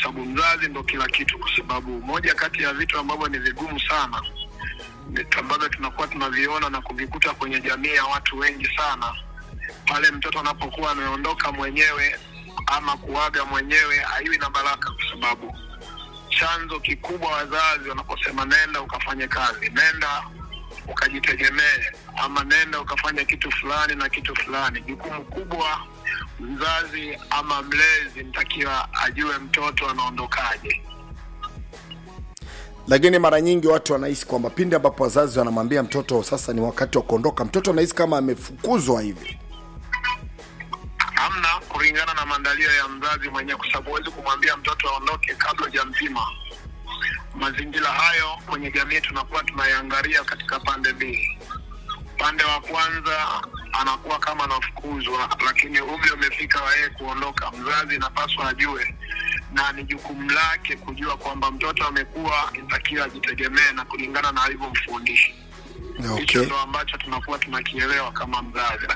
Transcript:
sababu mzazi ndo kila kitu, kwa sababu moja kati ya vitu ambavyo ni vigumu sana vitu ambavyo tunakuwa tunaviona na kuvikuta kwenye jamii ya watu wengi sana, pale mtoto anapokuwa ameondoka mwenyewe ama kuaga mwenyewe, haiwi na baraka, kwa sababu chanzo kikubwa wazazi wanaposema nenda ukafanye kazi, nenda ukajitegemee, ama nenda ukafanya kitu fulani na kitu fulani, jukumu kubwa mzazi ama mlezi mtakiwa ajue mtoto anaondokaje. lakini mara nyingi watu wanahisi kwamba pindi ambapo wazazi wanamwambia mtoto sasa ni wakati wa kuondoka mtoto anahisi kama amefukuzwa hivi Hamna kulingana na maandalio ya mzazi mwenyewe, kwa sababu huwezi kumwambia mtoto aondoke kabla hujampima. Mazingira hayo kwenye jamii tunakuwa tunaiangalia katika pande mbili. Upande wa kwanza anakuwa kama anafukuzwa, lakini umri umefika wa yeye kuondoka. Mzazi inapaswa ajue na ni jukumu lake kujua kwamba mtoto amekuwa, inatakiwa ajitegemee na kulingana na alivyomfundisha. Hicho okay. ndo ambacho tunakuwa tunakielewa kama mzazi.